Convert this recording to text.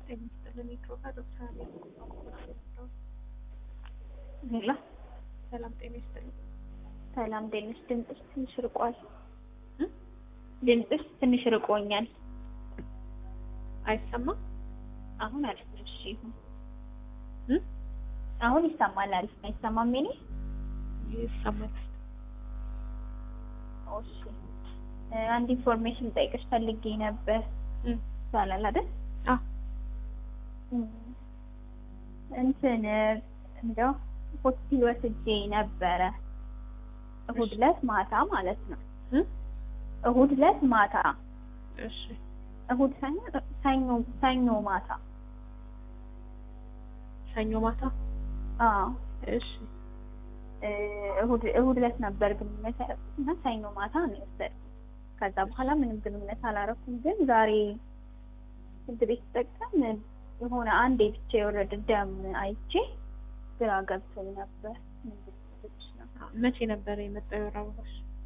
ጤና ይስጥልን የድሮጋ ዶክተር አብይ ሄሎ ሰላም ጤና ይስጥልን። ሰላም ጤንሽ? ድምፅሽ ትንሽ ርቋል። እ? ድምፅሽ ትንሽ ርቆኛል። አይሰማም? አሁን አሪፍ ነው። እሺ ይሁን። እ? አሁን ይሰማል። አሪፍ ነው። አይሰማም? የኔ ይሰማል። እሺ እ፣ አንድ ኢንፎርሜሽን ጠይቅሽ ፈልጌ ነበር። እ? ይቻላል አይደል? አዎ እ፣ እንትን እንደው ሆስፒታል ወስጄ ነበረ እሁድ ዕለት ማታ ማለት ነው። እ? እሁድ ዕለት ማታ እሺ እሁድ ሰኞ ሰኞ ሰኞ ማታ ሰኞ ማታ አዎ እሺ እ፣ እሁድ እሁድ ዕለት ነበር ግንኙነት ያደረኩት እና ሰኞ ማታ ነው የወሰድኩት። ከዛ በኋላ ምንም ግንኙነት አላረኩም። ግን ዛሬ ሽንት ቤት ስጠቀም የሆነ አንዴ ብቻ የወረደ ደም አይቼ ግራ ገብቶኝ ነበር። ምንድን ነው? መቼ ነበር የመጣው የወር አበባሽ?